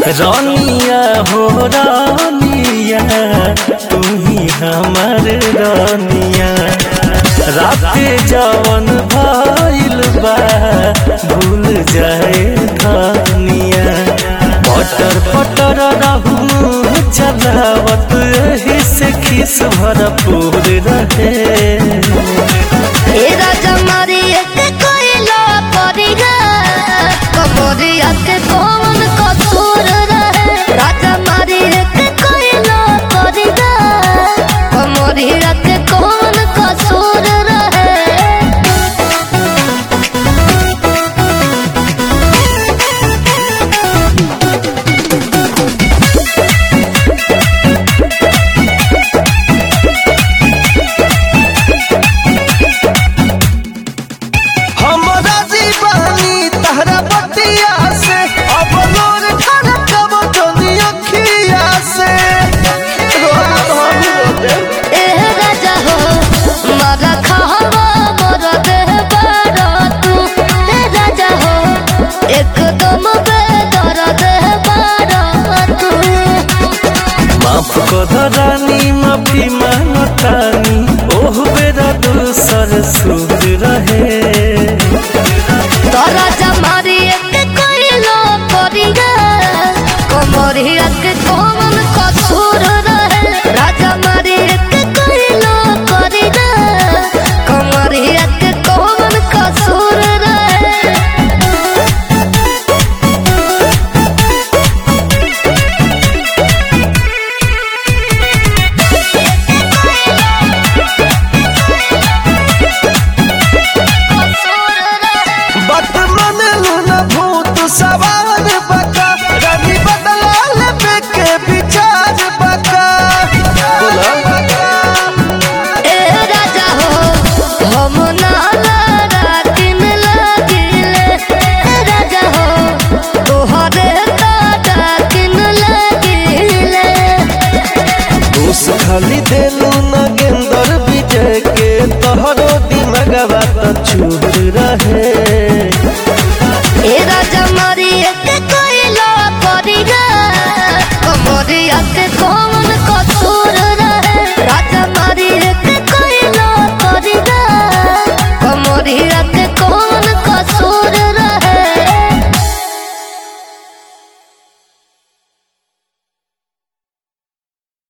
रानिया हो रानिया तू ही हमर रानिया राते जवन भइल बा भूल जाए खानिया पटर पटर रहू चलावत एही से खिस भरपूर रहे ए राजा मारी एक कोइला परिगा कमरिया के कौन कसूर रहे राजा मारी एक कोइला परिगा कमरिया के कौन कसूर रहे हमरा जीवानी तहरा बतिया से अब लोर खाना कब जोनी अखिया से ए राजा हो मारा खावा मोर देह बारा तू ए राजा हो एकदम बेदर देह बारा तू माफ कर रानी माफी मांगतानी ओह बेरा दूसर सुर रहे तोरा जमारी एक कोइलो परिगा कमरिया के कौन कसूर रहे राजा मारी एक कोइलो परिगा कमरिया के कौन कसूर रहे बत मन लूना भूत सवार बका रानी बदला लेबे के विचार बका ए राजा हो हम नाला रातिन लागिले ए राजा हो तोहरे ताटा किन लागिले दोष खाली देलू नगेंदर विजय के तोहरो दिमगवा त चूर रहे ए राजा मारी एक कोइला परिगा कमरिया के